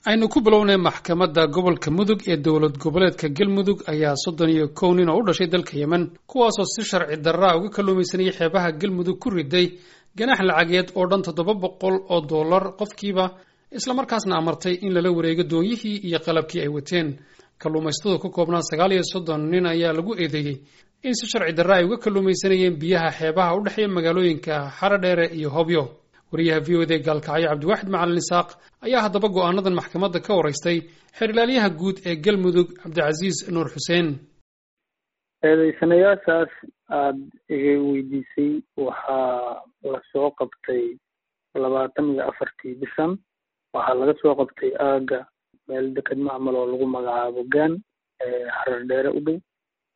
aynu ku bilownay maxkamadda gobolka mudug ee dowlad goboleedka galmudug ayaa soddon iyo kow nin oo u dhashay dalka yemen kuwaasoo si sharci darraa uga kalluumaysanayay xeebaha galmudug ku riday ganax lacageed oo dhan toddoba boqol oo dollar qofkiiba islamarkaasna amartay in lala wareego doonyihii iyo qalabkii ay wateen kalluumaysatadu ka koobnaa sagaal iyo soddon nin ayaa lagu eedeeyey in si sharci darra ay uga kalluumaysanayeen biyaha xeebaha u dhexeeya magaalooyinka xaradheere iyo hobyo wariyaha v o d gaalkacyo cabdiwaaxid macalin isaaq ayaa haddaba go'aanadan maxkamadda ka waraystay xerilaalyaha guud ee galmudug cabdicasiis nuur xuseen eedeysanayaashaas aada iga weydiisay waxaa lasoo qabtay labaatan iyo afartii bishan waxaa laga soo qabtay aaga meel deked macmal oo lagu magacaabo gaan xarar dheere u dhow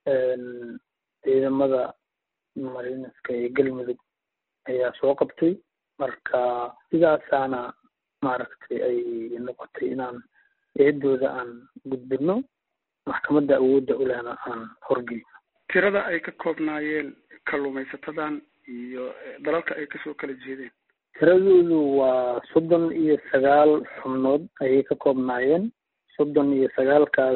ciidamada marineska ee galmudug ayaa soo qabtay marka sidaasaana maaragtay ay noqotay inaan eedooda aan gudbino maxkamadda awoodda ulehna aan horgeyno tirada ay ka koobnaayeen kalluumaysatadan iyo dalalka ay kasoo kala jeedeen tiradoodu waa soddon iyo sagaal xubnood ayay ka koobnaayeen soddon iyo sagaalkaas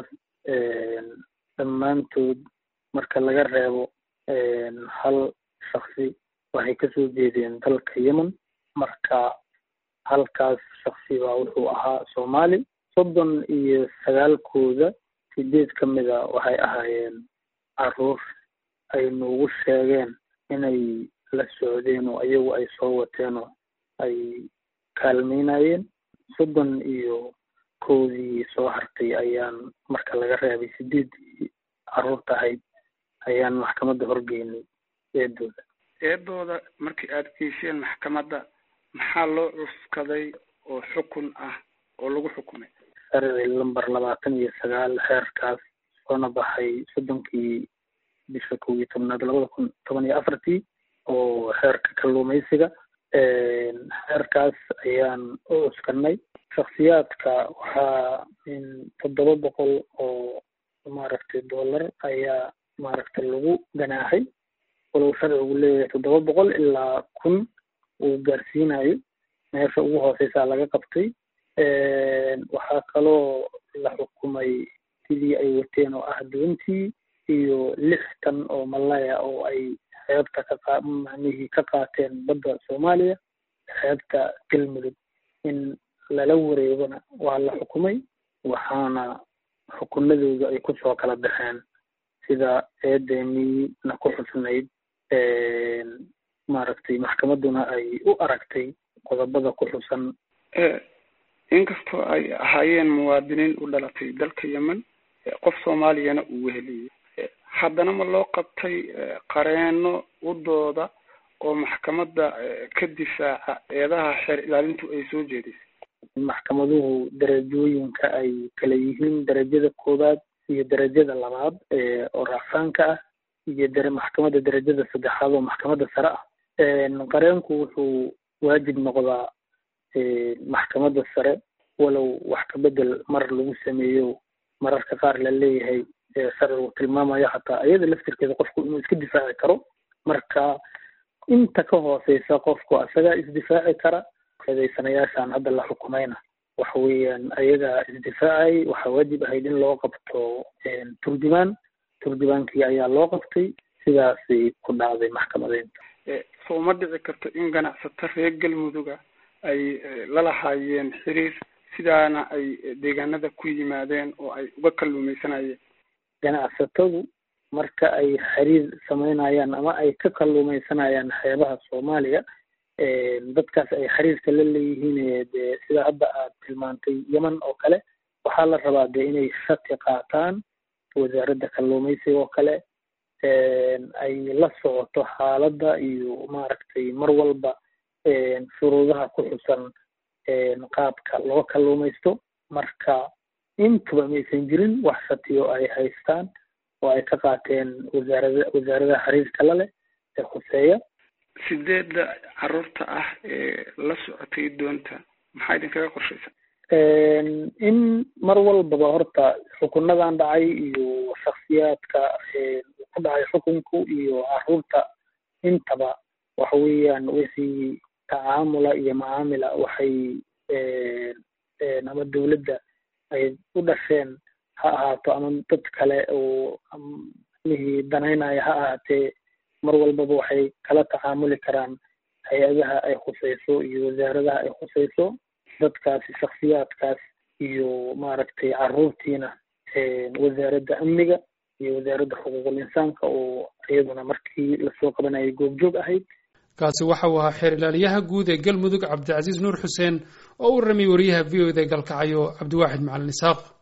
dhammaantood marka laga reebo hal shaksi waxay kasoo jeedeen dalka yemen marka halkaas shaksi baa wuxuu ahaa soomaali soddon iyo sagaalkooda sideed ka mida waxay ahaayeen caruur ay noogu sheegeen inay la socdeen oo iyagu ay soo wateen oo ay kaalmeynayeen soddon iyo kowdii soo hartay ayaan marka laga reebay sideeddii caruurta ahayd ayaan maxkamadda horgeynay eedooda eedooda markii aada geyseen maxkamadda maxaa loo cuskaday oo xukun ah oo lagu xukumay sharci lamber labaatan iyo sagaal xeerkaas soona baxay soddonkii bisha kow iyo tobnaad labada kun toban iyo afartii oo xeerka kalluumaysiga xeerkaas ayaan u cuskanay shaksiyaadka waxaa toddoba boqol oo maaragtay dollar ayaa maaragtay lagu ganaaxay walow sharcigu leeyahay toddoba boqol ilaa kun uu gaarsiinayo meesha ugu hooseysaa laga qabtay waxaa kaloo la xukumay sidii ay wateen oo ah doontii iyo lix tan oo malaya oo ay xeebta ka macnihii ka qaateen badda soomaaliya xeebta galmudug in lala wareegona waa la xukumay waxaana xukunadooda ay kusoo kala baxeen sida eedemiina ku xusnayd maaragtay maxkamadduna ay u aragtay qodobada ku xusan inkastoo ay ahaayeen muwaadiniin u dhalatay dalka yemen qof soomaaliyana uu weheliyey haddana ma loo qabtay qareeno u dooda oo maxkamadda ka difaaca eedaha xeer ilaalintu ay soo jeedisay maxkamaduhu darajooyinka ay kala yihiin darajada koowaad iyo darajada labaad oo raacsaanka ah iyo dare maxkamadda darajada saddexaad oo maxkamadda sare ah qareenku wuxuu waajib noqdaa maxkamadda sare walow wax ka bedel mar lagu sameeyo mararka qaar la leeyahay sharcigu tilmaamayo xataa iyada laftirkeeda qofku inuu iska difaaci karo marka inta ka hooseysa qofku isagaa isdifaaci kara eedeysanayaashan hadda la xukumayna waxa weeyaan ayagaa isdifaacay waxaa waajib ahayd in loo qabto turjumaan turjumaankii ayaa loo qabtay sidaasay ku dhacday maxkamadeynta soo ma dhici karto in ganacsato reer galmuduga ay lalahaayeen xiriir sidaana ay deegaanada ku yimaadeen oo ay uga kalluumaysanayeen ganacsatadu marka ay xiriir sameynayaan ama ay ka kalluumaysanayaan xeebaha soomaaliya dadkaas ay xiriirka la leeyihiin dee sida hadda aad tilmaantay yemen oo kale waxaa la rabaa dee inay shati qaataan wasaaradda kalluumaysiga oo kale ay la socoto xaaladda iyo maaragtay mar walba shuruudaha ku xusan qaabka loo kalluumaysto marka intuba maysan jirin wax shatiyo ay haystaan oo ay ka qaateen wasaarada wasaaradaha xiriirka la leh ee khuseeya sideedda caruurta ah ee la socotay doonta maxaa idinkaga qorshaysa in mar walbaba horta xukunadan dhacay iyo shaksiyaadka ku dhacay xukunku iyo caruurta intaba waxa weeyaan wixii tacaamula iyo macaamila waxay ama dowladda ay u dhasheen ha ahaato ama dad kale oo mihii danaynaya ha ahaatee mar walbaba waxay kala tacaamuli karaan hay-adaha ay khusayso iyo wasaaradaha ay khusayso dadkaasi shaksiyaadkaas iyo maaragtay carruurtiina wasaaradda amniga iyo wasaaradda xuquuqul insaanka oo iyaduna markii lasoo qabanayay goobjoog ahayd kaasi waxa uu ahaa xeer ilaaliyaha guud ee galmudug cabdicasiis nuur xuseen oo u warramay wariyaha v o da galkacayo cabdiwaaxid macalin isaaq